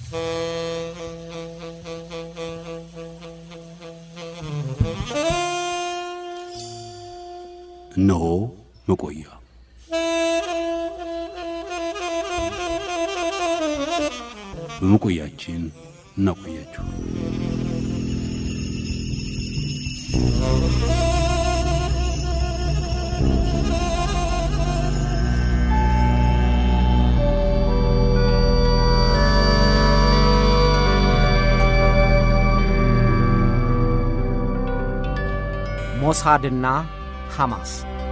እነሆ መቆያ በመቆያችን እናቆያችሁ። ሞሳድና ሐማስ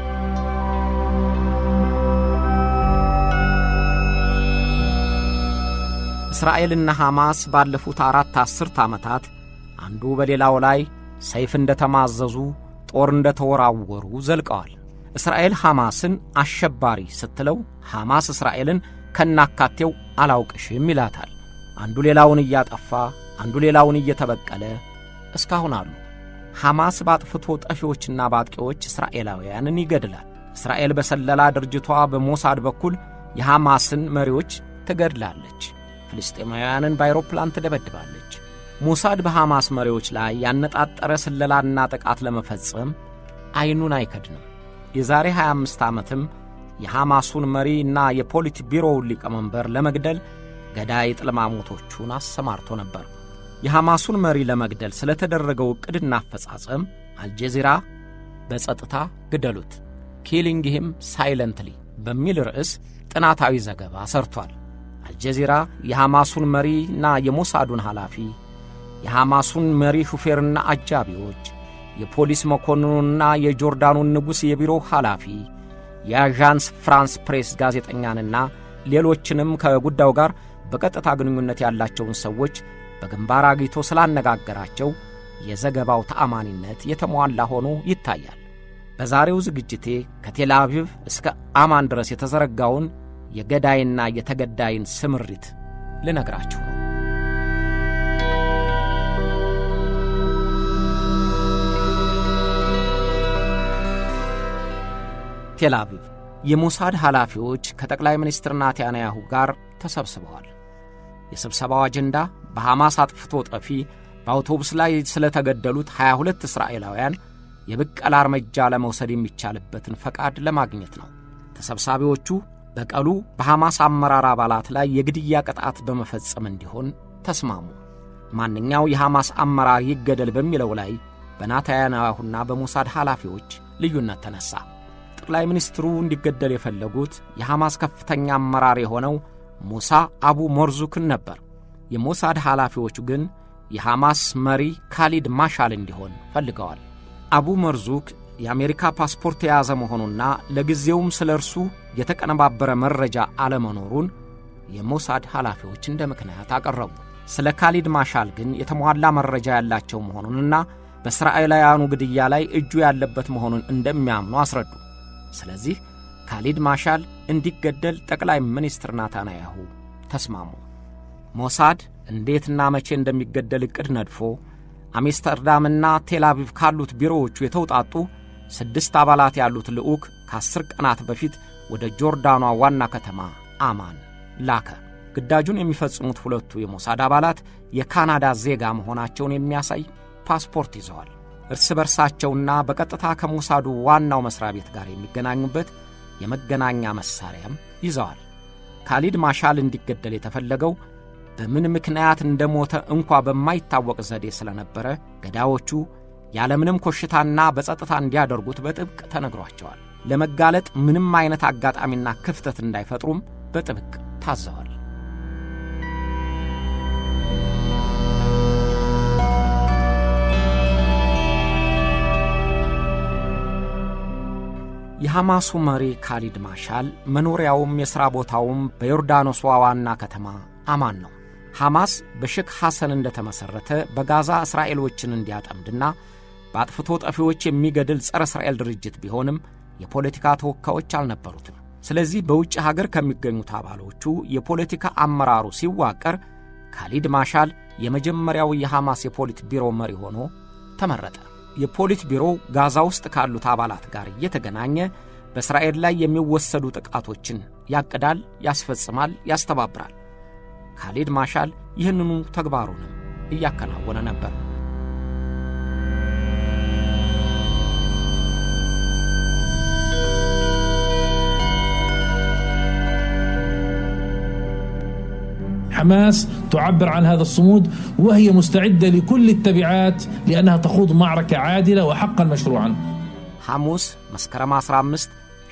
እስራኤልና ሐማስ ባለፉት አራት አስርት ዓመታት አንዱ በሌላው ላይ ሰይፍ እንደ ተማዘዙ ጦር እንደ ተወራወሩ ዘልቀዋል። እስራኤል ሐማስን አሸባሪ ስትለው ሐማስ እስራኤልን ከናካቴው አላውቅሽም ይላታል። አንዱ ሌላውን እያጠፋ አንዱ ሌላውን እየተበቀለ እስካሁን አሉ። ሐማስ በአጥፍቶ ጠፊዎችና በአጥቂዎች እስራኤላውያንን ይገድላል። እስራኤል በሰለላ ድርጅቷ በሞሳድ በኩል የሐማስን መሪዎች ትገድላለች። ፍልስጤማውያንን በአይሮፕላን ትደበድባለች። ሞሳድ በሐማስ መሪዎች ላይ ያነጣጠረ ስለላና ጥቃት ለመፈጸም ዐይኑን አይከድንም። የዛሬ 25 ዓመትም የሐማሱን መሪ እና የፖሊት ቢሮውን ሊቀመንበር ለመግደል ገዳይ ጥልማሞቶቹን አሰማርቶ ነበር። የሐማሱን መሪ ለመግደል ስለተደረገው ዕቅድና አፈጻጸም አልጀዚራ በጸጥታ ግደሉት ኪሊንግ ሂም ሳይለንትሊ በሚል ርዕስ ጥናታዊ ዘገባ ሰርቷል። አልጀዚራ የሐማሱን መሪና የሞሳዱን ኃላፊ፣ የሐማሱን መሪ ሹፌርና አጃቢዎች፣ የፖሊስ መኮንኑንና የጆርዳኑን ንጉሥ የቢሮ ኃላፊ፣ የአዣንስ ፍራንስ ፕሬስ ጋዜጠኛንና ሌሎችንም ከጉዳዩ ጋር በቀጥታ ግንኙነት ያላቸውን ሰዎች በግንባር አግኝቶ ስላነጋገራቸው የዘገባው ተአማኒነት የተሟላ ሆኖ ይታያል። በዛሬው ዝግጅቴ ከቴል አቪቭ እስከ አማን ድረስ የተዘረጋውን የገዳይና የተገዳይን ስምሪት ልነግራችሁ ነው። ቴል አቪቭ የሞሳድ ኃላፊዎች ከጠቅላይ ሚኒስትር ናታንያሁ ጋር ተሰብስበዋል። የስብሰባው አጀንዳ በሐማስ አጥፍቶ ጠፊ በአውቶቡስ ላይ ስለተገደሉት 22 እስራኤላውያን የብቀላ እርምጃ ለመውሰድ የሚቻልበትን ፈቃድ ለማግኘት ነው። ተሰብሳቢዎቹ በቀሉ በሐማስ አመራር አባላት ላይ የግድያ ቅጣት በመፈጸም እንዲሆን ተስማሙ። ማንኛው የሐማስ አመራር ይገደል በሚለው ላይ በናታንያሁና በሞሳድ ኃላፊዎች ልዩነት ተነሣ። ጠቅላይ ሚኒስትሩ እንዲገደል የፈለጉት የሐማስ ከፍተኛ አመራር የሆነው ሙሳ አቡ ሞርዙክን ነበር። የሞሳድ ኃላፊዎቹ ግን የሐማስ መሪ ካሊድ ማሻል እንዲሆን ፈልገዋል። አቡ መርዙክ የአሜሪካ ፓስፖርት የያዘ መሆኑና ለጊዜውም ስለ እርሱ የተቀነባበረ መረጃ አለመኖሩን የሞሳድ ኃላፊዎች እንደ ምክንያት አቀረቡ። ስለ ካሊድ ማሻል ግን የተሟላ መረጃ ያላቸው መሆኑንና በእስራኤላውያኑ ግድያ ላይ እጁ ያለበት መሆኑን እንደሚያምኑ አስረዱ። ስለዚህ ካሊድ ማሻል እንዲገደል ጠቅላይ ሚኒስትር ናታንያሁ ተስማሙ። ሞሳድ እንዴትና መቼ እንደሚገደል ዕቅድ ነድፎ አምስተርዳምና ቴልአቪቭ ካሉት ቢሮዎቹ የተውጣጡ ስድስት አባላት ያሉት ልዑክ ከአስር ቀናት በፊት ወደ ጆርዳኗ ዋና ከተማ አማን ላከ። ግዳጁን የሚፈጽሙት ሁለቱ የሞሳድ አባላት የካናዳ ዜጋ መሆናቸውን የሚያሳይ ፓስፖርት ይዘዋል። እርስ በርሳቸውና በቀጥታ ከሞሳዱ ዋናው መሥሪያ ቤት ጋር የሚገናኙበት የመገናኛ መሣሪያም ይዘዋል። ካሊድ ማሻል እንዲገደል የተፈለገው በምን ምክንያት እንደሞተ እንኳ በማይታወቅ ዘዴ ስለነበረ ገዳዮቹ ያለምንም ኮሽታና በጸጥታ እንዲያደርጉት በጥብቅ ተነግሯቸዋል። ለመጋለጥ ምንም አይነት አጋጣሚና ክፍተት እንዳይፈጥሩም በጥብቅ ታዘዋል። የሐማሱ መሪ ካሊድ ማሻል መኖሪያውም የሥራ ቦታውም በዮርዳኖሷ ዋና ከተማ አማን ነው። ሐማስ በሼክ ሐሰን እንደተመሠረተ በጋዛ እስራኤሎችን እንዲያጠምድና በአጥፍቶ ጠፊዎች የሚገድል ጸረ እስራኤል ድርጅት ቢሆንም የፖለቲካ ተወካዮች አልነበሩትም። ስለዚህ በውጭ ሀገር ከሚገኙት አባሎቹ የፖለቲካ አመራሩ ሲዋቀር ካሊድ ማሻል የመጀመሪያው የሐማስ የፖሊት ቢሮ መሪ ሆኖ ተመረጠ። የፖሊት ቢሮው ጋዛ ውስጥ ካሉት አባላት ጋር እየተገናኘ በእስራኤል ላይ የሚወሰዱ ጥቃቶችን ያቅዳል፣ ያስፈጽማል፣ ያስተባብራል። ካሊድ ማሻል ይህንኑ ተግባሩንም እያከናወነ ነበር። حماس تعبر عن هذا الصمود وهي مستعدة لكل التبعات لأنها تخوض معركة عادلة وحقا مشروعا ሐሙስ መስከረም 15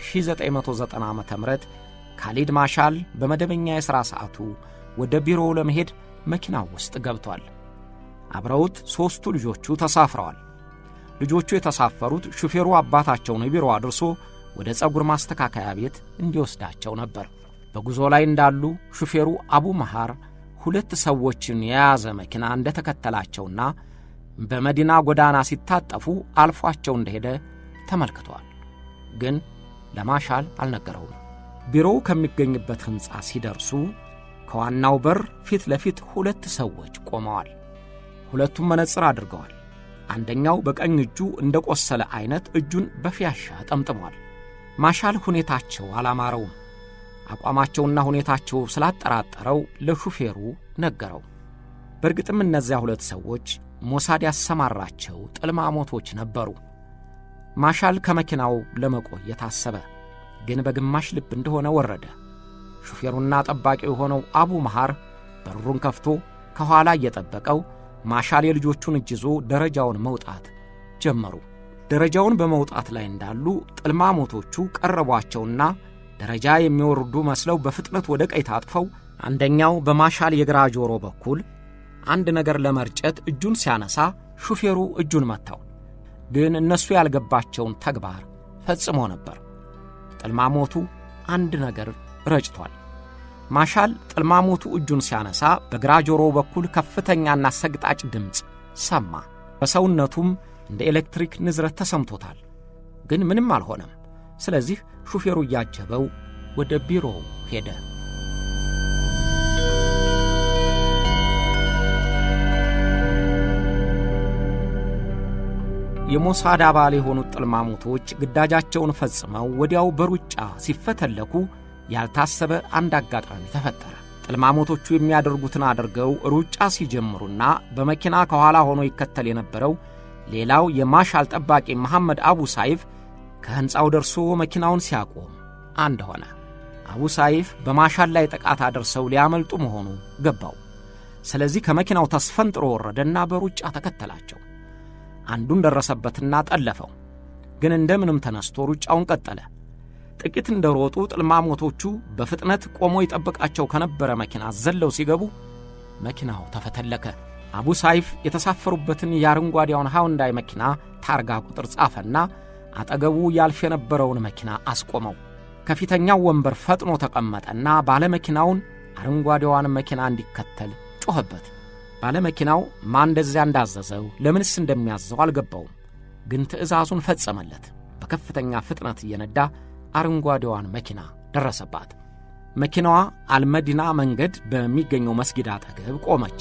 1990 ዓ ም ካሊድ ማሻል በመደበኛ የሥራ ሰዓቱ ወደ ቢሮው ለመሄድ መኪናው ውስጥ ገብቷል። አብረውት ሦስቱ ልጆቹ ተሳፍረዋል። ልጆቹ የተሳፈሩት ሹፌሩ አባታቸውን ቢሮ አድርሶ ወደ ፀጉር ማስተካከያ ቤት እንዲወስዳቸው ነበር። በጉዞ ላይ እንዳሉ ሹፌሩ አቡ መሃር ሁለት ሰዎችን የያዘ መኪና እንደተከተላቸውና በመዲና ጎዳና ሲታጠፉ አልፏቸው እንደሄደ ተመልክተዋል። ግን ለማሻል አልነገረውም። ቢሮው ከሚገኝበት ሕንፃ ሲደርሱ ከዋናው በር ፊት ለፊት ሁለት ሰዎች ቆመዋል። ሁለቱም መነጽር አድርገዋል። አንደኛው በቀኝ እጁ እንደ ቆሰለ ዐይነት እጁን በፊያሻ ጠምጥሟል። ማሻል ሁኔታቸው አላማረውም። አቋማቸውና ሁኔታቸው ስላጠራጠረው ለሹፌሩ ነገረው። በእርግጥም እነዚያ ሁለት ሰዎች ሞሳድ ያሰማራቸው ጥልማሞቶች ነበሩ። ማሻል ከመኪናው ለመቆየት አሰበ፣ ግን በግማሽ ልብ እንደሆነ ወረደ። ሹፌሩና ጠባቂው የሆነው አቡ መሃር በሩን ከፍቶ ከኋላ እየጠበቀው ማሻል የልጆቹን እጅ ይዞ ደረጃውን መውጣት ጀመሩ። ደረጃውን በመውጣት ላይ እንዳሉ ጥልማሞቶቹ ቀረቧቸውና ደረጃ የሚወርዱ መስለው በፍጥነት ወደ ቀኝ ታጥፈው አንደኛው በማሻል የግራ ጆሮ በኩል አንድ ነገር ለመርጨት እጁን ሲያነሳ ሹፌሩ እጁን መታው። ግን እነሱ ያልገባቸውን ተግባር ፈጽሞ ነበር። ጥልማሞቱ አንድ ነገር ረጭቷል። ማሻል ጥልማሞቱ እጁን ሲያነሳ በግራ ጆሮው በኩል ከፍተኛና ሰግጣጭ ድምፅ ሰማ። በሰውነቱም እንደ ኤሌክትሪክ ንዝረት ተሰምቶታል። ግን ምንም አልሆነም። ስለዚህ ሹፌሩ እያጀበው ወደ ቢሮው ሄደ። የሞሳድ አባል የሆኑት ጥልማሞቶች ግዳጃቸውን ፈጽመው ወዲያው በሩጫ ሲፈተለኩ ያልታሰበ አንድ አጋጣሚ ተፈጠረ። ጥልማሞቶቹ የሚያደርጉትን አድርገው ሩጫ ሲጀምሩና በመኪና ከኋላ ሆኖ ይከተል የነበረው ሌላው የማሻል ጠባቂ መሐመድ አቡ ሳይፍ ከሕንፃው ደርሶ መኪናውን ሲያቆም አንድ ሆነ። አቡ ሳይፍ በማሻል ላይ ጥቃት አድርሰው ሊያመልጡ መሆኑ ገባው። ስለዚህ ከመኪናው ተስፈንጥሮ ወረደና በሩጫ ተከተላቸው። አንዱን ደረሰበትና ጠለፈው። ግን እንደምንም ተነስቶ ሩጫውን ቀጠለ። ጥቂት እንደ ሮጡ ጥልማሞቶቹ በፍጥነት ቆሞ ይጠብቃቸው ከነበረ መኪና ዘለው ሲገቡ መኪናው ተፈተለከ። አቡ ሳይፍ የተሳፈሩበትን የአረንጓዴውን ሃውንዳይ መኪና ታርጋ ቁጥር ጻፈና አጠገቡ ያልፍ የነበረውን መኪና አስቆመው። ከፊተኛው ወንበር ፈጥኖ ተቀመጠና ባለመኪናውን አረንጓዴዋን መኪና እንዲከተል ጮኸበት። ባለመኪናው ማን እንደዚያ እንዳዘዘው ለምንስ እንደሚያዘው አልገባውም። ግን ትዕዛዙን ፈጸመለት። በከፍተኛ ፍጥነት እየነዳ አረንጓዴዋን መኪና ደረሰባት። መኪናዋ አልመዲና መንገድ በሚገኘው መስጊድ አጠገብ ቆመች።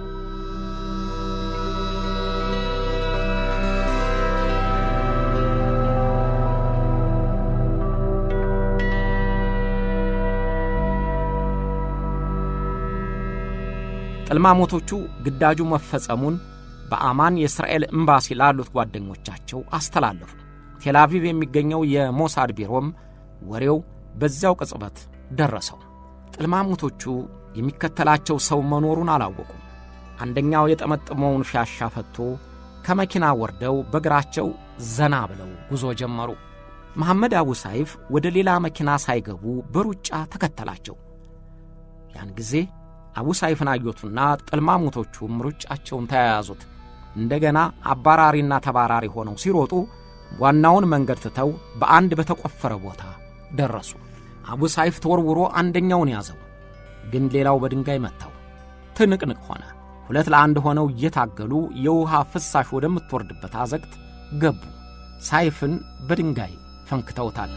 ጥልማሞቶቹ ግዳጁ መፈጸሙን በአማን የእስራኤል ኤምባሲ ላሉት ጓደኞቻቸው አስተላለፉ። ቴልአቪቭ የሚገኘው የሞሳድ ቢሮም ወሬው በዚያው ቅጽበት ደረሰው። ጥልማሞቶቹ የሚከተላቸው ሰው መኖሩን አላወቁም። አንደኛው የጠመጠመውን ፊያሻ ፈቶ ከመኪና ወርደው በእግራቸው ዘና ብለው ጉዞ ጀመሩ። መሐመድ አቡ ሳይፍ ወደ ሌላ መኪና ሳይገቡ በሩጫ ተከተላቸው። ያን ጊዜ አቡ ሳይፍን አዩትና ጥልማሞቶቹም ሩጫቸውን ተያያዙት። እንደገና አባራሪና ተባራሪ ሆነው ሲሮጡ ዋናውን መንገድ ትተው በአንድ በተቆፈረ ቦታ ደረሱ። አቡ ሳይፍ ተወርውሮ አንደኛውን ያዘው፣ ግን ሌላው በድንጋይ መታው። ትንቅንቅ ሆነ። ሁለት ለአንድ ሆነው እየታገሉ የውሃ ፍሳሽ ወደምትወርድበት አዘግት ገቡ። ሳይፍን በድንጋይ ፈንክተውታል።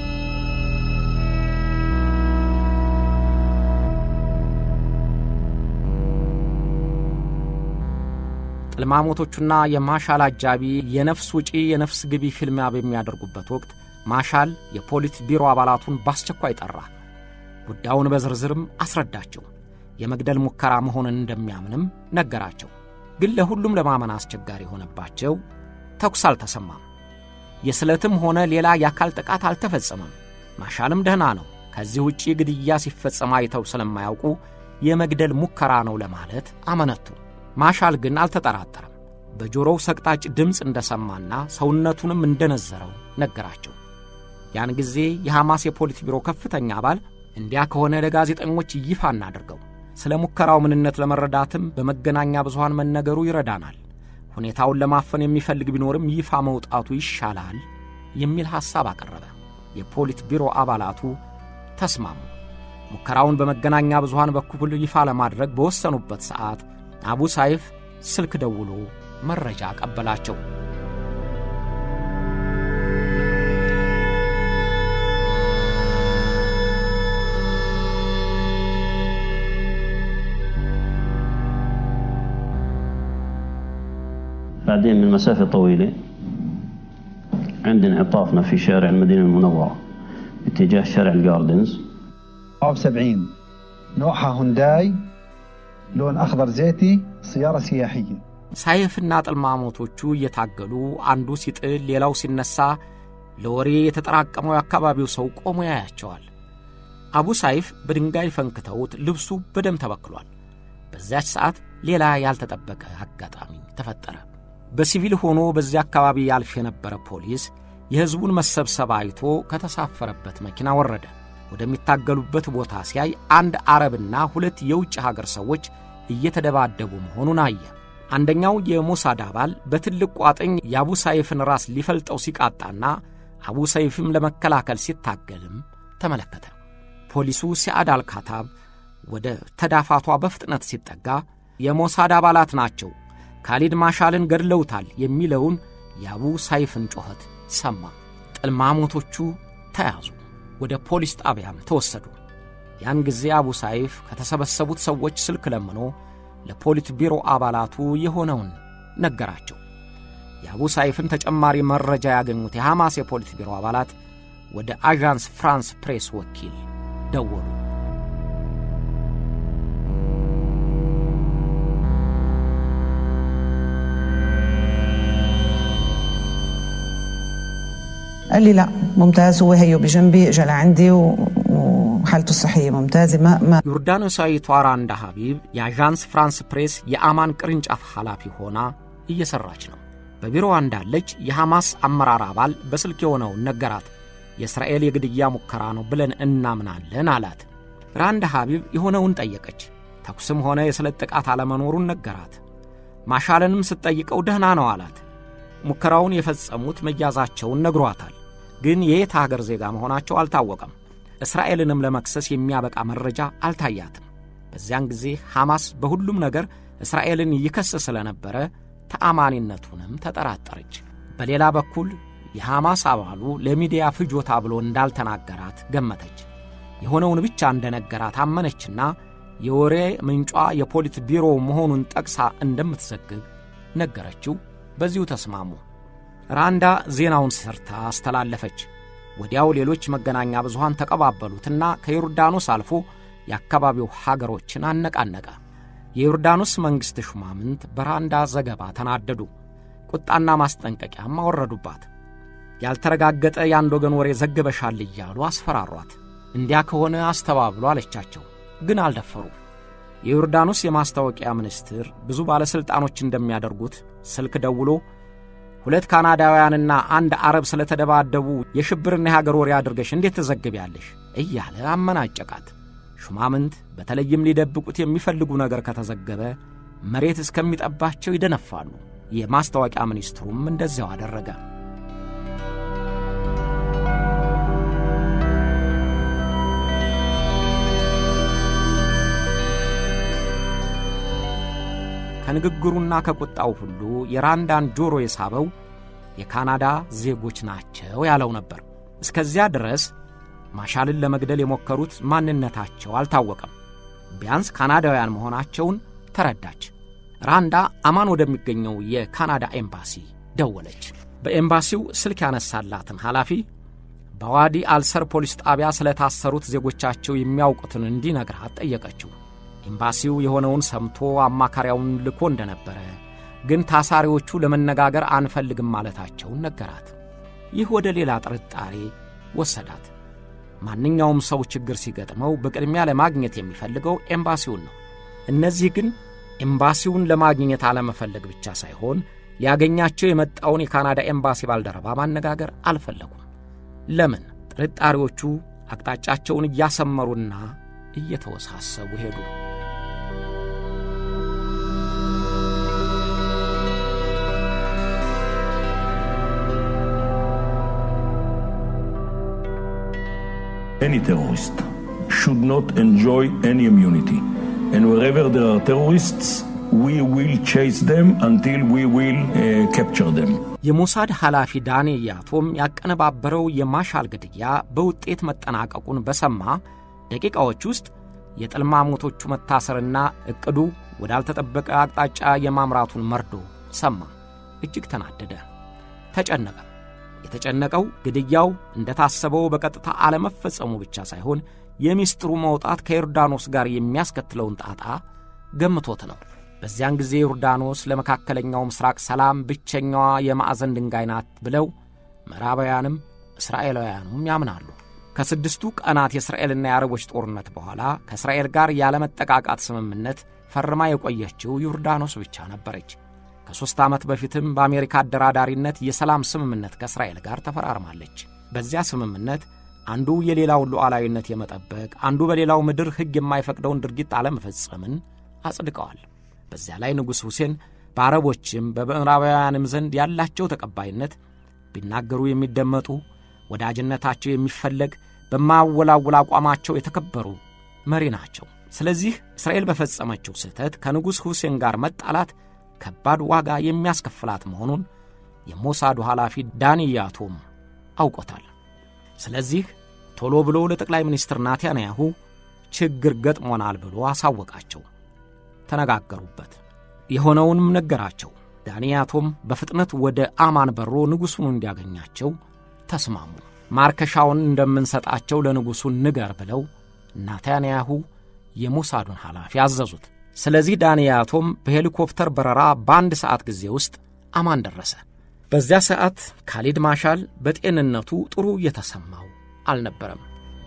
ጥልማሞቶቹና የማሻል አጃቢ የነፍስ ውጪ የነፍስ ግቢ ፊልሚያ በሚያደርጉበት ወቅት ማሻል የፖሊት ቢሮ አባላቱን በአስቸኳይ ጠራ። ጉዳዩን በዝርዝርም አስረዳቸው። የመግደል ሙከራ መሆንን እንደሚያምንም ነገራቸው። ግን ለሁሉም ለማመን አስቸጋሪ የሆነባቸው ተኩስ አልተሰማም። የስለትም ሆነ ሌላ የአካል ጥቃት አልተፈጸመም። ማሻልም ደህና ነው። ከዚህ ውጪ ግድያ ሲፈጸም አይተው ስለማያውቁ የመግደል ሙከራ ነው ለማለት አመነቱ። ማሻል ግን አልተጠራጠረም። በጆሮው ሰቅጣጭ ድምፅ እንደሰማና ሰውነቱንም እንደነዘረው ነገራቸው። ያን ጊዜ የሐማስ የፖሊት ቢሮ ከፍተኛ አባል እንዲያ ከሆነ ለጋዜጠኞች ይፋ እናድርገው፣ ስለ ሙከራው ምንነት ለመረዳትም በመገናኛ ብዙሃን መነገሩ ይረዳናል፣ ሁኔታውን ለማፈን የሚፈልግ ቢኖርም ይፋ መውጣቱ ይሻላል የሚል ሐሳብ አቀረበ። የፖሊት ቢሮ አባላቱ ተስማሙ። ሙከራውን በመገናኛ ብዙሃን በኩል ይፋ ለማድረግ በወሰኑበት ሰዓት አቡ ሳይፍ ስልክ ደውሎ መረጃ አቀበላቸው። بعدين من مسافة طويلة عند انعطافنا في شارع المدينة المنورة باتجاه شارع الجاردنز عاب 70 نوعها هونداي لون أخضر زيتي سيارة سياحية ሳይፍና ጥልማሞቶቹ እየታገሉ አንዱ ሲጥል ሌላው ሲነሳ ለወሬ የተጠራቀመው የአካባቢው ሰው ቆሞ ያያቸዋል። አቡ ሳይፍ በድንጋይ ፈንክተውት ልብሱ በደም ተበክሏል። በዚያች ሰዓት ሌላ ያልተጠበቀ አጋጣሚ ተፈጠረ። በሲቪል ሆኖ በዚያ አካባቢ ያልፍ የነበረ ፖሊስ የሕዝቡን መሰብሰብ አይቶ ከተሳፈረበት መኪና ወረደ። ወደሚታገሉበት ቦታ ሲያይ አንድ አረብና ሁለት የውጭ ሀገር ሰዎች እየተደባደቡ መሆኑን አየ። አንደኛው የሞሳድ አባል በትልቅ ቋጥኝ የአቡ ሳይፍን ራስ ሊፈልጠው ሲቃጣና አቡ ሰይፍም ለመከላከል ሲታገልም ተመለከተ። ፖሊሱ ሲአድ አልካታብ ወደ ተዳፋቷ በፍጥነት ሲጠጋ የሞሳድ አባላት ናቸው፣ ካሊድ ማሻልን ገድለውታል የሚለውን የአቡ ሳይፍን ጮኸት ሰማ። ጥልማሞቶቹ ተያዙ፣ ወደ ፖሊስ ጣቢያም ተወሰዱ። ያን ጊዜ አቡ ሳይፍ ከተሰበሰቡት ሰዎች ስልክ ለምኖ ለፖሊት ቢሮ አባላቱ የሆነውን ነገራቸው። የአቡ ሳይፍን ተጨማሪ መረጃ ያገኙት የሐማስ የፖሊት ቢሮ አባላት ወደ አዣንስ ፍራንስ ፕሬስ ወኪል ደወሉ። قال لي لا ممتاز هو هيو بجنبي اجى لعندي و- وحالته الصحيه ممتازه ما ما ዮርዳኖሳዊቷ ራንዳ ሐቢብ የአዣንስ ፍራንስ ፕሬስ የአማን ቅርንጫፍ ኃላፊ ሆና እየሠራች ነው። በቢሮዋ እንዳለች የሐማስ አመራር አባል በስልክ የሆነውን ነገራት። የእስራኤል የግድያ ሙከራ ነው ብለን እናምናለን አላት። ራንዳ ሐቢብ የሆነውን ጠየቀች። ተኩስም ሆነ የስለት ጥቃት አለመኖሩን ነገራት። ማሻለንም ስትጠይቀው ደህና ነው አላት። ሙከራውን የፈጸሙት መያዛቸውን ነግሯታል። ግን የየት አገር ዜጋ መሆናቸው አልታወቀም። እስራኤልንም ለመክሰስ የሚያበቃ መረጃ አልታያትም። በዚያን ጊዜ ሐማስ በሁሉም ነገር እስራኤልን ይከስ ስለነበረ ተአማኒነቱንም ተጠራጠረች። በሌላ በኩል የሐማስ አባሉ ለሚዲያ ፍጆታ ብሎ እንዳልተናገራት ገመተች። የሆነውን ብቻ እንደነገራት አመነችና የወሬ ምንጯ የፖሊት ቢሮ መሆኑን ጠቅሳ እንደምትዘግብ ነገረችው። በዚሁ ተስማሙ። ራንዳ ዜናውን ሰርታ አስተላለፈች። ወዲያው ሌሎች መገናኛ ብዙሃን ተቀባበሉትና ከዮርዳኖስ አልፎ የአካባቢው ሀገሮችን አነቃነቀ። የዮርዳኖስ መንግሥት ሹማምንት በራንዳ ዘገባ ተናደዱ። ቁጣና ማስጠንቀቂያም አወረዱባት። ያልተረጋገጠ የአንድ ወገን ወሬ ዘግበሻል እያሉ አስፈራሯት። እንዲያ ከሆነ አስተባብሎ አለቻቸው፣ ግን አልደፈሩ። የዮርዳኖስ የማስታወቂያ ሚኒስትር ብዙ ባለሥልጣኖች እንደሚያደርጉት ስልክ ደውሎ ሁለት ካናዳውያንና አንድ አረብ ስለተደባደቡ የሽብርና የሀገር ወሬ አድርገሽ እንዴት ትዘግቢያለሽ? እያለ አመናጨቃት። ሹማምንት በተለይም ሊደብቁት የሚፈልጉ ነገር ከተዘገበ መሬት እስከሚጠባቸው ይደነፋሉ። የማስታወቂያ ሚኒስትሩም እንደዚያው አደረገ። ከንግግሩና ከቁጣው ሁሉ የራንዳን ጆሮ የሳበው የካናዳ ዜጎች ናቸው ያለው ነበር። እስከዚያ ድረስ ማሻልን ለመግደል የሞከሩት ማንነታቸው አልታወቀም። ቢያንስ ካናዳውያን መሆናቸውን ተረዳች። ራንዳ አማን ወደሚገኘው የካናዳ ኤምባሲ ደወለች። በኤምባሲው ስልክ ያነሳላትን ኃላፊ በዋዲ አልሰር ፖሊስ ጣቢያ ስለታሰሩት ዜጎቻቸው የሚያውቁትን እንዲነግራት ጠየቀችው። ኤምባሲው የሆነውን ሰምቶ አማካሪያውን ልኮ እንደነበረ ግን ታሳሪዎቹ ለመነጋገር አንፈልግም ማለታቸውን ነገራት። ይህ ወደ ሌላ ጥርጣሬ ወሰዳት። ማንኛውም ሰው ችግር ሲገጥመው በቅድሚያ ለማግኘት የሚፈልገው ኤምባሲውን ነው። እነዚህ ግን ኤምባሲውን ለማግኘት አለመፈለግ ብቻ ሳይሆን ሊያገኛቸው የመጣውን የካናዳ ኤምባሲ ባልደረባ ማነጋገር አልፈለጉም። ለምን? ጥርጣሬዎቹ አቅጣጫቸውን እያሰመሩና እየተወሳሰቡ ሄዱ። Any terrorist should not enjoy any immunity. And wherever there are terrorists, we will chase them until we will uh, capture them. የሞሳድ ኃላፊ ዳኔ ያቶም ያቀነባበረው የማሻል ግድያ በውጤት መጠናቀቁን በሰማ ደቂቃዎች ውስጥ የጥልማሞቶቹ መታሰርና ዕቅዱ ወዳልተጠበቀ አቅጣጫ የማምራቱን መርዶ ሰማ። እጅግ ተናደደ፣ ተጨነቀ። የተጨነቀው ግድያው እንደታሰበው በቀጥታ አለመፈጸሙ ብቻ ሳይሆን የሚስጥሩ መውጣት ከዮርዳኖስ ጋር የሚያስከትለውን ጣጣ ገምቶት ነው። በዚያን ጊዜ ዮርዳኖስ ለመካከለኛው ምስራቅ ሰላም ብቸኛዋ የማዕዘን ድንጋይ ናት ብለው ምዕራባውያንም እስራኤላውያኑም ያምናሉ። ከስድስቱ ቀናት የእስራኤልና የአረቦች ጦርነት በኋላ ከእስራኤል ጋር ያለመጠቃቃት ስምምነት ፈርማ የቆየችው ዮርዳኖስ ብቻ ነበረች። ከሦስት ዓመት በፊትም በአሜሪካ አደራዳሪነት የሰላም ስምምነት ከእስራኤል ጋር ተፈራርማለች። በዚያ ስምምነት አንዱ የሌላውን ሉዓላዊነት የመጠበቅ አንዱ በሌላው ምድር ሕግ የማይፈቅደውን ድርጊት አለመፈጸምን አጽድቀዋል። በዚያ ላይ ንጉሥ ሁሴን በአረቦችም በምዕራባውያንም ዘንድ ያላቸው ተቀባይነት ቢናገሩ የሚደመጡ ወዳጅነታቸው የሚፈለግ በማወላወል አቋማቸው የተከበሩ መሪ ናቸው። ስለዚህ እስራኤል በፈጸመችው ስህተት ከንጉሥ ሁሴን ጋር መጣላት ከባድ ዋጋ የሚያስከፍላት መሆኑን የሞሳዱ ኃላፊ ዳንያቶም አውቆታል። ስለዚህ ቶሎ ብሎ ለጠቅላይ ሚኒስትር ናታንያሁ ችግር ገጥሞናል ብሎ አሳወቃቸው። ተነጋገሩበት። የሆነውንም ነገራቸው። ዳንያቶም በፍጥነት ወደ አማን በሮ ንጉሡን እንዲያገኛቸው ተስማሙ። ማርከሻውን እንደምንሰጣቸው ለንጉሡ ንገር ብለው ናታንያሁ የሞሳዱን ኃላፊ አዘዙት። ስለዚህ ዳንያቶም በሄሊኮፕተር በረራ በአንድ ሰዓት ጊዜ ውስጥ አማን ደረሰ። በዚያ ሰዓት ካሊድ ማሻል በጤንነቱ ጥሩ እየተሰማው አልነበረም።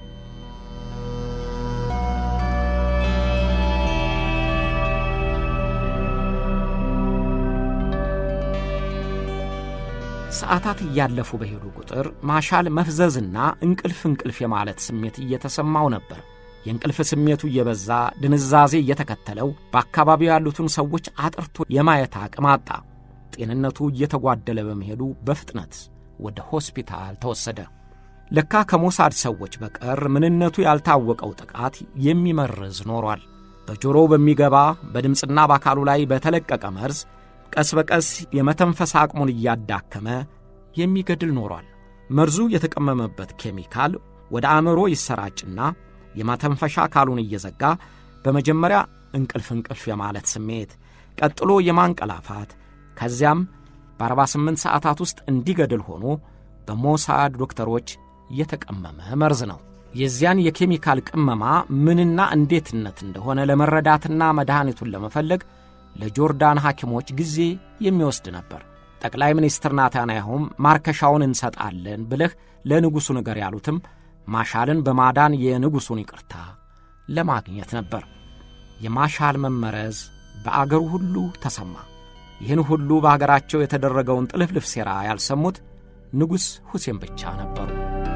ሰዓታት እያለፉ በሄዱ ቁጥር ማሻል መፍዘዝና እንቅልፍ እንቅልፍ የማለት ስሜት እየተሰማው ነበር። የእንቅልፍ ስሜቱ እየበዛ ድንዛዜ እየተከተለው በአካባቢው ያሉትን ሰዎች አጥርቶ የማየት አቅም አጣ። ጤንነቱ እየተጓደለ በመሄዱ በፍጥነት ወደ ሆስፒታል ተወሰደ። ለካ ከሞሳድ ሰዎች በቀር ምንነቱ ያልታወቀው ጥቃት የሚመርዝ ኖሯል። በጆሮው በሚገባ በድምፅና በአካሉ ላይ በተለቀቀ መርዝ ቀስ በቀስ የመተንፈስ አቅሙን እያዳከመ የሚገድል ኖሯል። መርዙ የተቀመመበት ኬሚካል ወደ አእምሮ ይሰራጭና የማተንፈሻ አካሉን እየዘጋ በመጀመሪያ እንቅልፍ እንቅልፍ የማለት ስሜት፣ ቀጥሎ የማንቀላፋት ከዚያም በ48 ሰዓታት ውስጥ እንዲገድል ሆኖ በሞሳድ ዶክተሮች የተቀመመ መርዝ ነው። የዚያን የኬሚካል ቅመማ ምንና እንዴትነት እንደሆነ ለመረዳትና መድኃኒቱን ለመፈለግ ለጆርዳን ሐኪሞች ጊዜ የሚወስድ ነበር። ጠቅላይ ሚኒስትር ናታንያሁም ማርከሻውን እንሰጣለን ብለህ ለንጉሡ ንገር ያሉትም ማሻልን በማዳን የንጉሡን ይቅርታ ለማግኘት ነበር። የማሻል መመረዝ በአገሩ ሁሉ ተሰማ። ይህን ሁሉ በአገራቸው የተደረገውን ጥልፍልፍ ሴራ ያልሰሙት ንጉሥ ሁሴን ብቻ ነበሩ።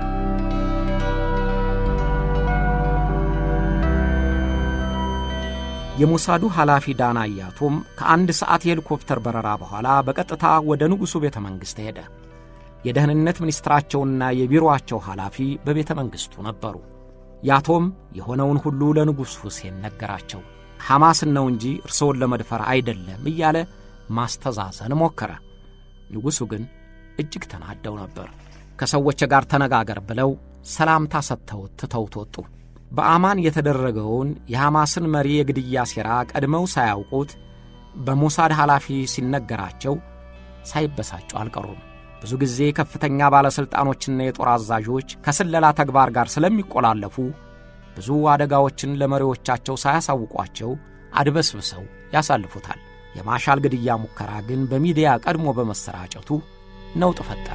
የሞሳዱ ኃላፊ ዳና ያቶም ከአንድ ሰዓት የሄሊኮፕተር በረራ በኋላ በቀጥታ ወደ ንጉሡ ቤተ መንግሥት ሄደ። የደህንነት ሚኒስትራቸውና የቢሮአቸው ኃላፊ በቤተ መንግሥቱ ነበሩ። ያቶም የሆነውን ሁሉ ለንጉሥ ሁሴን ነገራቸው። ሐማስን ነው እንጂ እርስዎን ለመድፈር አይደለም እያለ ማስተዛዘን ሞከረ። ንጉሡ ግን እጅግ ተናደው ነበር። ከሰዎች ጋር ተነጋገር ብለው ሰላምታ ሰጥተውት ትተውት ወጡ። በአማን የተደረገውን የሐማስን መሪ የግድያ ሴራ ቀድመው ሳያውቁት በሞሳድ ኃላፊ ሲነገራቸው ሳይበሳጩ አልቀሩም። ብዙ ጊዜ ከፍተኛ ባለሥልጣኖችና የጦር አዛዦች ከስለላ ተግባር ጋር ስለሚቆላለፉ ብዙ አደጋዎችን ለመሪዎቻቸው ሳያሳውቋቸው አድበስብሰው ያሳልፉታል። የማሻል ግድያ ሙከራ ግን በሚዲያ ቀድሞ በመሰራጨቱ ነውጥ ፈጠረ።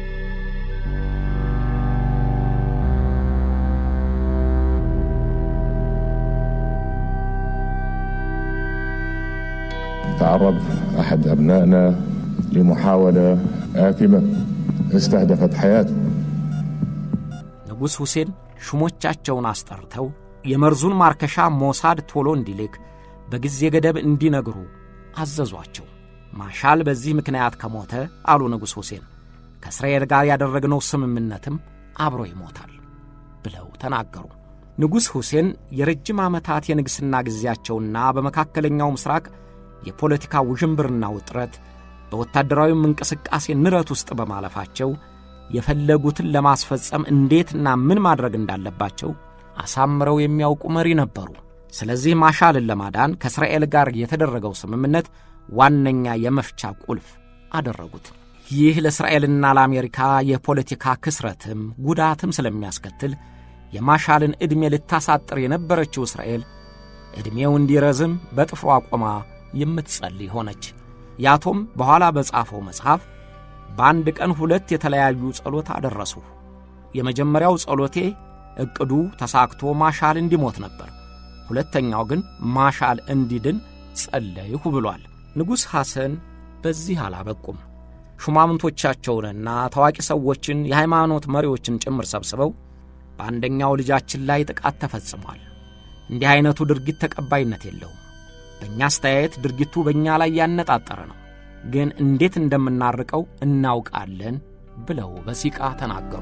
تعرض أحد أبنائنا لمحاولة آثمة استهدفت حياته ንጉሥ ሁሴን ሹሞቻቸውን አስጠርተው የመርዙን ማርከሻ ሞሳድ ቶሎ እንዲልክ በጊዜ ገደብ እንዲነግሩ አዘዟቸው። ማሻል በዚህ ምክንያት ከሞተ አሉ ንጉሥ ሁሴን ከእስራኤል ጋር ያደረግነው ስምምነትም አብሮ ይሞታል ብለው ተናገሩ። ንጉሥ ሁሴን የረጅም ዓመታት የንግሥና ጊዜያቸውና በመካከለኛው ምስራቅ የፖለቲካ ውዥንብርና ውጥረት በወታደራዊም እንቅስቃሴ ንረት ውስጥ በማለፋቸው የፈለጉትን ለማስፈጸም እንዴትና ምን ማድረግ እንዳለባቸው አሳምረው የሚያውቁ መሪ ነበሩ። ስለዚህ ማሻልን ለማዳን ከእስራኤል ጋር የተደረገው ስምምነት ዋነኛ የመፍቻ ቁልፍ አደረጉት። ይህ ለእስራኤልና ለአሜሪካ የፖለቲካ ክስረትም ጉዳትም ስለሚያስከትል የማሻልን ዕድሜ ልታሳጥር የነበረችው እስራኤል ዕድሜው እንዲረዝም በጥፍሯ ቆማ የምትጸልይ ሆነች። ያቶም በኋላ በጻፈው መጽሐፍ በአንድ ቀን ሁለት የተለያዩ ጸሎት አደረሱ። የመጀመሪያው ጸሎቴ ዕቅዱ ተሳክቶ ማሻል እንዲሞት ነበር። ሁለተኛው ግን ማሻል እንዲድን ጸለይሁ ብሏል። ንጉሥ ሐሰን በዚህ አላበቁም። ሹማምንቶቻቸውንና ታዋቂ ሰዎችን የሃይማኖት መሪዎችን ጭምር ሰብስበው በአንደኛው ልጃችን ላይ ጥቃት ተፈጽሟል። እንዲህ ዐይነቱ ድርጊት ተቀባይነት የለውም። በእኛ አስተያየት ድርጊቱ በእኛ ላይ ያነጣጠረ ነው፣ ግን እንዴት እንደምናርቀው እናውቃለን ብለው በሲቃ ተናገሩ።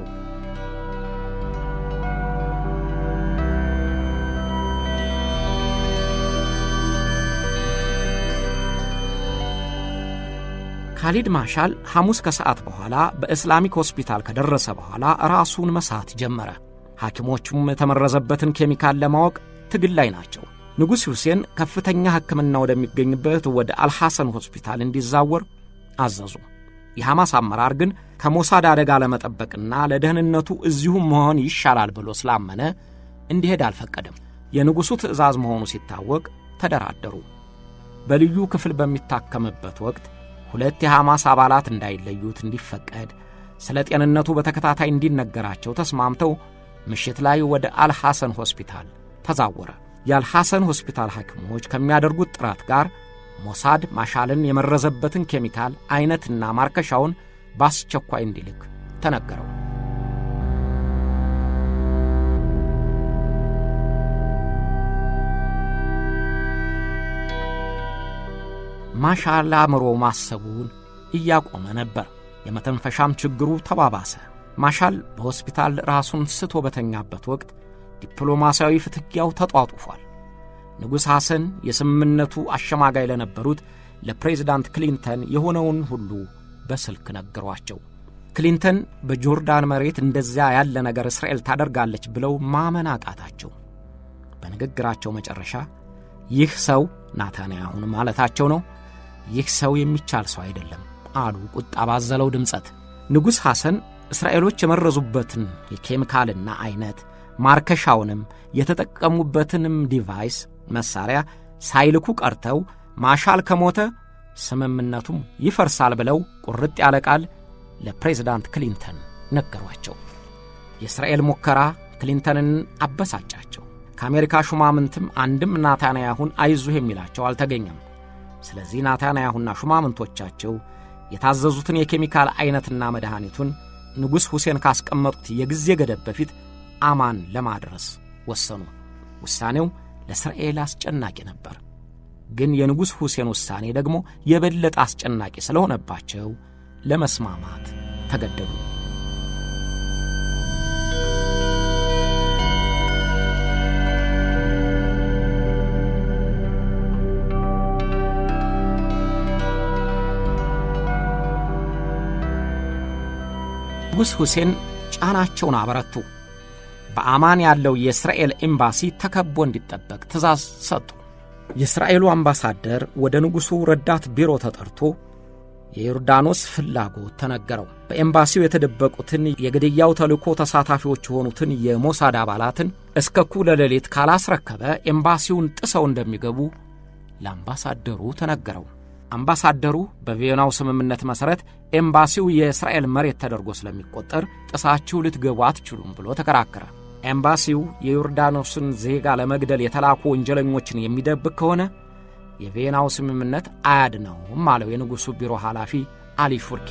ካሊድ ማሻል ሐሙስ ከሰዓት በኋላ በእስላሚክ ሆስፒታል ከደረሰ በኋላ ራሱን መሳት ጀመረ። ሐኪሞቹም የተመረዘበትን ኬሚካል ለማወቅ ትግል ላይ ናቸው። ንጉሥ ሁሴን ከፍተኛ ሕክምና ወደሚገኝበት ወደ አልሐሰን ሆስፒታል እንዲዛወር አዘዙ። የሐማስ አመራር ግን ከሞሳድ አደጋ ለመጠበቅና ለደህንነቱ እዚሁ መሆን ይሻላል ብሎ ስላመነ እንዲሄድ አልፈቀደም። የንጉሡ ትዕዛዝ መሆኑ ሲታወቅ ተደራደሩ። በልዩ ክፍል በሚታከምበት ወቅት ሁለት የሐማስ አባላት እንዳይለዩት እንዲፈቀድ ስለ ጤንነቱ በተከታታይ እንዲነገራቸው ተስማምተው ምሽት ላይ ወደ አልሐሰን ሆስፒታል ተዛወረ። የአልሐሰን ሆስፒታል ሐኪሞች ከሚያደርጉት ጥረት ጋር ሞሳድ ማሻልን የመረዘበትን ኬሚካል ዐይነትና ማርከሻውን በአስቸኳይ እንዲልክ ተነገረው። ማሻል አእምሮ ማሰቡን እያቆመ ነበር። የመተንፈሻም ችግሩ ተባባሰ። ማሻል በሆስፒታል ራሱን ስቶ በተኛበት ወቅት ዲፕሎማሲያዊ ፍትጊያው ተጧጡፏል። ንጉሥ ሐሰን የስምምነቱ አሸማጋይ ለነበሩት ለፕሬዚዳንት ክሊንተን የሆነውን ሁሉ በስልክ ነገሯቸው። ክሊንተን በጆርዳን መሬት እንደዚያ ያለ ነገር እስራኤል ታደርጋለች ብለው ማመን አቃታቸው። በንግግራቸው መጨረሻ ይህ ሰው ናታንያሁን ማለታቸው ነው፣ ይህ ሰው የሚቻል ሰው አይደለም አሉ ቁጣ ባዘለው ድምፀት። ንጉሥ ሐሰን እስራኤሎች የመረዙበትን የኬሚካልና ዐይነት ማርከሻውንም የተጠቀሙበትንም ዲቫይስ መሣሪያ ሳይልኩ ቀርተው ማሻል ከሞተ ስምምነቱም ይፈርሳል ብለው ቁርጥ ያለ ቃል ለፕሬዝዳንት ክሊንተን ነገሯቸው። የእስራኤል ሙከራ ክሊንተንን አበሳጫቸው። ከአሜሪካ ሹማምንትም አንድም ናታንያሁን አይዞህ የሚላቸው አልተገኘም። ስለዚህ ናታንያሁና ሹማምንቶቻቸው የታዘዙትን የኬሚካል ዐይነትና መድኃኒቱን ንጉሥ ሁሴን ካስቀመጡት የጊዜ ገደብ በፊት አማን ለማድረስ ወሰኑ። ውሳኔው ለእስራኤል አስጨናቂ ነበር። ግን የንጉሥ ሁሴን ውሳኔ ደግሞ የበለጠ አስጨናቂ ስለሆነባቸው ለመስማማት ተገደዱ። ንጉሥ ሁሴን ጫናቸውን አበረቱ። በአማን ያለው የእስራኤል ኤምባሲ ተከቦ እንዲጠበቅ ትእዛዝ ሰጡ። የእስራኤሉ አምባሳደር ወደ ንጉሡ ረዳት ቢሮ ተጠርቶ የዮርዳኖስ ፍላጎት ተነገረው። በኤምባሲው የተደበቁትን የግድያው ተልእኮ ተሳታፊዎች የሆኑትን የሞሳድ አባላትን እስከ እኩለ ሌሊት ካላስረከበ ኤምባሲውን ጥሰው እንደሚገቡ ለአምባሳደሩ ተነገረው። አምባሳደሩ በቪየናው ስምምነት መሠረት ኤምባሲው የእስራኤል መሬት ተደርጎ ስለሚቆጠር ጥሳችሁ ልትገቡ አትችሉም ብሎ ተከራከረ። ኤምባሲው የዮርዳኖስን ዜጋ ለመግደል የተላኩ ወንጀለኞችን የሚደብቅ ከሆነ የቪየናው ስምምነት አያድነውም አለው የንጉሡ ቢሮ ኃላፊ አሊ ሹርኪ።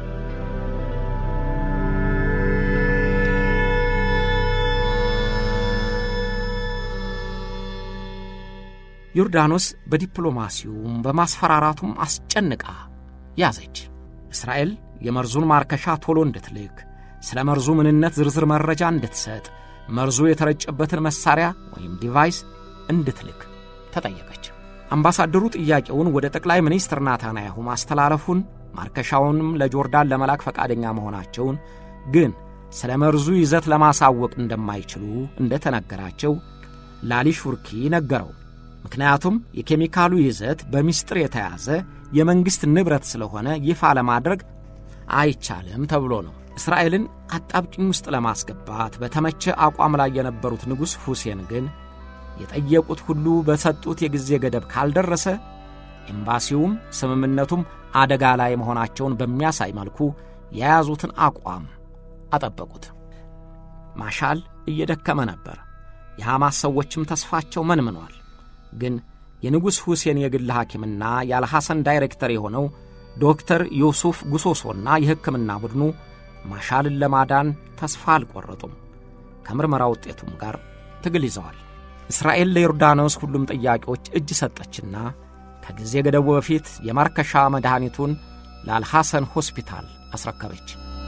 ዮርዳኖስ በዲፕሎማሲውም በማስፈራራቱም አስጨንቃ ያዘች። እስራኤል የመርዙን ማርከሻ ቶሎ እንድትልክ፣ ስለ መርዙ ምንነት ዝርዝር መረጃ እንድትሰጥ፣ መርዙ የተረጨበትን መሣሪያ ወይም ዲቫይስ እንድትልክ ተጠየቀች። አምባሳደሩ ጥያቄውን ወደ ጠቅላይ ሚኒስትር ናታንያሁ ማስተላለፉን ማርከሻውንም ለጆርዳን ለመላክ ፈቃደኛ መሆናቸውን ግን ስለ መርዙ ይዘት ለማሳወቅ እንደማይችሉ እንደተነገራቸው ላሊ ሹርኪ ነገረው። ምክንያቱም የኬሚካሉ ይዘት በምስጢር የተያዘ የመንግሥት ንብረት ስለሆነ ይፋ ለማድረግ አይቻልም ተብሎ ነው። እስራኤልን አጣብቂኝ ውስጥ ለማስገባት በተመቸ አቋም ላይ የነበሩት ንጉሥ ሁሴን ግን የጠየቁት ሁሉ በሰጡት የጊዜ ገደብ ካልደረሰ ኤምባሲውም ስምምነቱም አደጋ ላይ መሆናቸውን በሚያሳይ መልኩ የያዙትን አቋም አጠበቁት። ማሻል እየደከመ ነበር። የሐማስ ሰዎችም ተስፋቸው መንምኗል። ግን የንጉሥ ሁሴን የግል ሐኪምና የአልሐሰን ዳይሬክተር የሆነው ዶክተር ዩሱፍ ጉሶሶና የሕክምና ቡድኑ ማሻልን ለማዳን ተስፋ አልቈረጡም። ከምርመራ ውጤቱም ጋር ትግል ይዘዋል። እስራኤል ለዮርዳኖስ ሁሉም ጥያቄዎች እጅ ሰጠችና ከጊዜ ገደቡ በፊት የማርከሻ መድኃኒቱን ለአልሐሰን ሆስፒታል አስረከበች።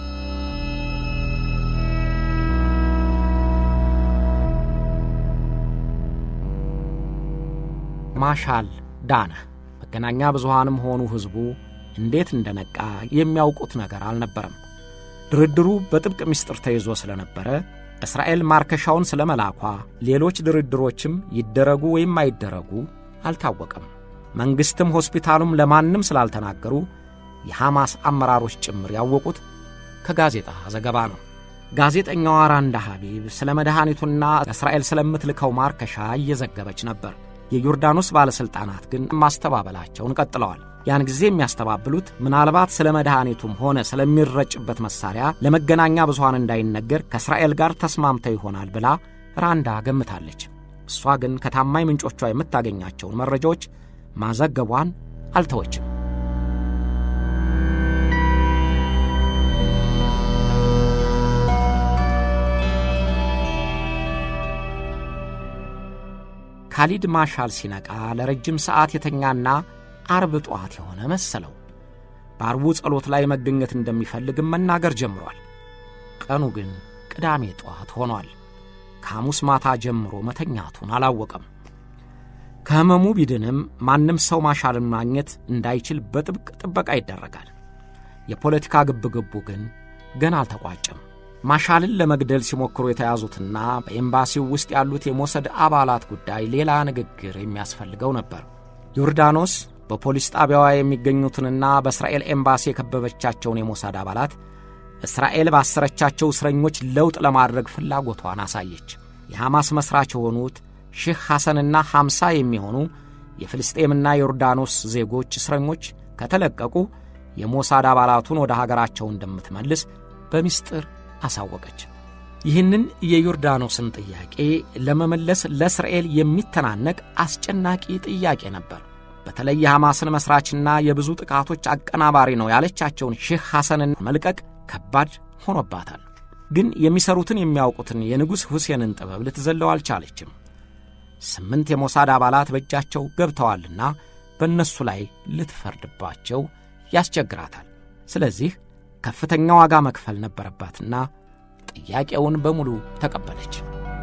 ማሻል ዳነ። መገናኛ ብዙሃንም ሆኑ ሕዝቡ እንዴት እንደነቃ የሚያውቁት ነገር አልነበረም። ድርድሩ በጥብቅ ምስጢር ተይዞ ስለነበረ እስራኤል ማርከሻውን ስለ መላኳ፣ ሌሎች ድርድሮችም ይደረጉ ወይም አይደረጉ አልታወቀም። መንግሥትም ሆስፒታሉም ለማንም ስላልተናገሩ የሐማስ አመራሮች ጭምር ያወቁት ከጋዜጣ ዘገባ ነው። ጋዜጠኛዋ ራንዳ ሐቢብ ስለ መድኃኒቱና እስራኤል ስለምትልከው ማርከሻ እየዘገበች ነበር። የዮርዳኖስ ባለሥልጣናት ግን ማስተባበላቸውን ቀጥለዋል። ያን ጊዜ የሚያስተባብሉት ምናልባት ስለ መድኃኒቱም ሆነ ስለሚረጭበት መሣሪያ ለመገናኛ ብዙሃን እንዳይነገር ከእስራኤል ጋር ተስማምተው ይሆናል ብላ ራንዳ ገምታለች። እሷ ግን ከታማኝ ምንጮቿ የምታገኛቸውን መረጃዎች ማዘገቧን አልተወችም። ካሊድ ማሻል ሲነቃ ለረጅም ሰዓት የተኛና አርብ ጠዋት የሆነ መሰለው። በአርቡ ጸሎት ላይ መገኘት እንደሚፈልግም መናገር ጀምሯል። ቀኑ ግን ቅዳሜ ጠዋት ሆኗል። ከሐሙስ ማታ ጀምሮ መተኛቱን አላወቀም። ከሕመሙ ቢድንም ማንም ሰው ማሻልን ማግኘት እንዳይችል በጥብቅ ጥበቃ ይደረጋል። የፖለቲካ ግብግቡ ግን ገና አልተቋጨም። ማሻልን ለመግደል ሲሞክሩ የተያዙትና በኤምባሲው ውስጥ ያሉት የሞሰድ አባላት ጉዳይ ሌላ ንግግር የሚያስፈልገው ነበር። ዮርዳኖስ በፖሊስ ጣቢያዋ የሚገኙትንና በእስራኤል ኤምባሲ የከበበቻቸውን የሞሳድ አባላት እስራኤል ባሰረቻቸው እስረኞች ለውጥ ለማድረግ ፍላጎቷን አሳየች። የሐማስ መሥራች የሆኑት ሼህ ሐሰንና ሐምሳ የሚሆኑ የፍልስጤምና ዮርዳኖስ ዜጎች እስረኞች ከተለቀቁ የሞሳድ አባላቱን ወደ ሀገራቸው እንደምትመልስ በምስጢር አሳወቀች። ይህንን የዮርዳኖስን ጥያቄ ለመመለስ ለእስራኤል የሚተናነቅ አስጨናቂ ጥያቄ ነበር። በተለይ የሐማስን መሥራችና የብዙ ጥቃቶች አቀናባሪ ነው ያለቻቸውን ሼህ ሐሰንን መልቀቅ ከባድ ሆኖባታል። ግን የሚሰሩትን የሚያውቁትን የንጉሥ ሁሴንን ጥበብ ልትዘለው አልቻለችም። ስምንት የሞሳድ አባላት በእጃቸው ገብተዋልና በእነሱ ላይ ልትፈርድባቸው ያስቸግራታል። ስለዚህ ከፍተኛ ዋጋ መክፈል ነበረባትና ጥያቄውን በሙሉ ተቀበለች።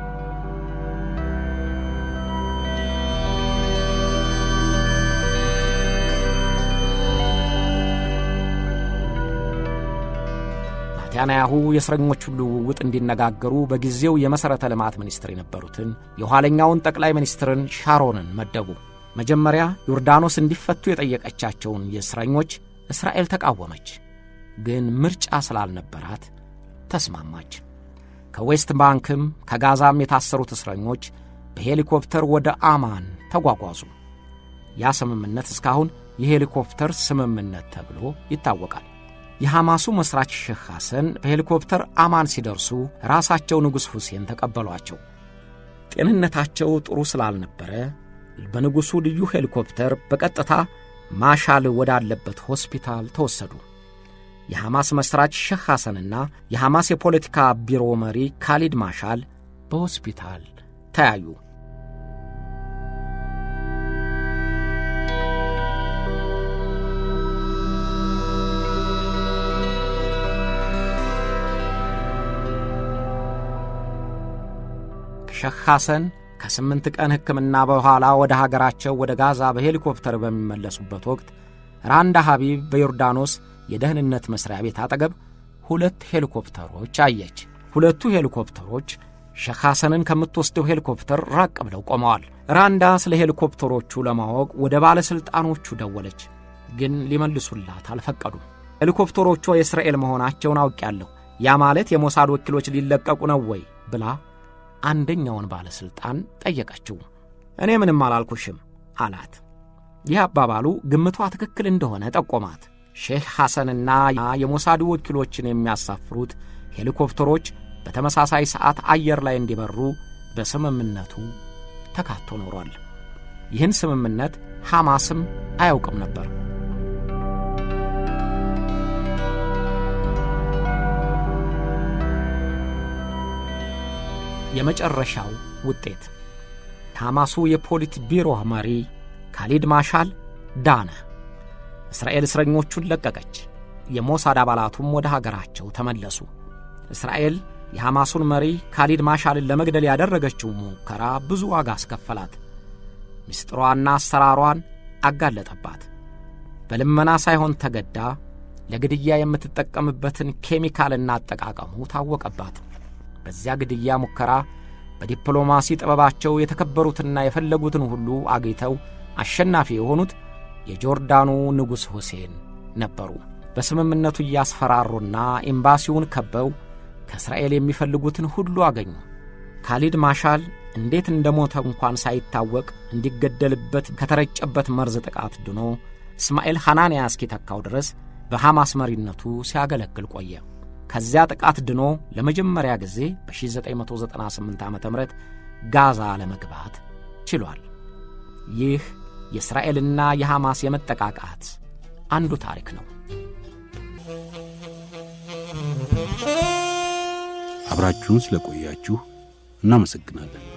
ናታንያሁ የእስረኞቹን ልውውጥ እንዲነጋገሩ በጊዜው የመሠረተ ልማት ሚኒስትር የነበሩትን የኋለኛውን ጠቅላይ ሚኒስትርን ሻሮንን መደቡ። መጀመሪያ ዮርዳኖስ እንዲፈቱ የጠየቀቻቸውን የእስረኞች እስራኤል ተቃወመች። ግን ምርጫ ስላልነበራት ተስማማች። ከዌስት ባንክም ከጋዛም የታሰሩት እስረኞች በሄሊኮፕተር ወደ አማን ተጓጓዙ። ያ ስምምነት እስካሁን የሄሊኮፕተር ስምምነት ተብሎ ይታወቃል። የሐማሱ መሥራች ሼህ ሐሰን በሄሊኮፕተር አማን ሲደርሱ ራሳቸው ንጉሥ ሁሴን ተቀበሏቸው። ጤንነታቸው ጥሩ ስላልነበረ በንጉሡ ልዩ ሄሊኮፕተር በቀጥታ ማሻል ወዳለበት ሆስፒታል ተወሰዱ። የሐማስ መሥራች ሼህ ሐሰንና የሐማስ የፖለቲካ ቢሮ መሪ ካሊድ ማሻል በሆስፒታል ተያዩ። ሼህ ሐሰን ከስምንት ቀን ሕክምና በኋላ ወደ ሀገራቸው ወደ ጋዛ በሄሊኮፕተር በሚመለሱበት ወቅት ራንዳ ሐቢብ በዮርዳኖስ የደህንነት መሥሪያ ቤት አጠገብ ሁለት ሄሊኮፕተሮች አየች። ሁለቱ ሄሊኮፕተሮች ሼህ ሐሰንን ከምትወስደው ሄሊኮፕተር ራቅ ብለው ቆመዋል። ራንዳ ስለ ሄሊኮፕተሮቹ ለማወቅ ወደ ባለሥልጣኖቹ ደወለች፣ ግን ሊመልሱላት አልፈቀዱም። ሄሊኮፕተሮቿ የእስራኤል መሆናቸውን አውቄያለሁ፣ ያ ማለት የሞሳድ ወኪሎች ሊለቀቁ ነው ወይ ብላ አንደኛውን ባለሥልጣን ጠየቀችው። እኔ ምንም አላልኩሽም አላት። ይህ አባባሉ ግምቷ ትክክል እንደሆነ ጠቆማት። ሼህ ሐሰንና የሞሳዱ ወኪሎችን የሚያሳፍሩት ሄሊኮፕተሮች በተመሳሳይ ሰዓት አየር ላይ እንዲበሩ በስምምነቱ ተካቶ ኖሯል። ይህን ስምምነት ሐማስም አያውቅም ነበር። የመጨረሻው ውጤት የሐማሱ የፖሊት ቢሮ መሪ ካሊድ ማሻል ዳነ። እስራኤል እስረኞቹን ለቀቀች። የሞሳድ አባላቱም ወደ ሀገራቸው ተመለሱ። እስራኤል የሐማሱን መሪ ካሊድ ማሻልን ለመግደል ያደረገችው ሙከራ ብዙ ዋጋ አስከፈላት። ምስጢሯና አሰራሯን አጋለጠባት። በልመና ሳይሆን ተገዳ ለግድያ የምትጠቀምበትን ኬሚካልና አጠቃቀሙ ታወቀባት። በዚያ ግድያ ሙከራ በዲፕሎማሲ ጥበባቸው የተከበሩትና የፈለጉትን ሁሉ አግኝተው አሸናፊ የሆኑት የጆርዳኑ ንጉሥ ሁሴን ነበሩ። በስምምነቱ እያስፈራሩና ኤምባሲውን ከበው ከእስራኤል የሚፈልጉትን ሁሉ አገኙ። ካሊድ ማሻል እንዴት እንደ ሞተ እንኳን ሳይታወቅ እንዲገደልበት ከተረጨበት መርዝ ጥቃት ድኖ እስማኤል ሐናንያ እስኪተካው ድረስ በሐማስ መሪነቱ ሲያገለግል ቆየ። ከዚያ ጥቃት ድኖ ለመጀመሪያ ጊዜ በ1998 ዓ ም ጋዛ ለመግባት ችሏል። ይህ የእስራኤልና የሐማስ የመጠቃቃት አንዱ ታሪክ ነው። አብራችሁን ስለቆያችሁ እናመሰግናለን።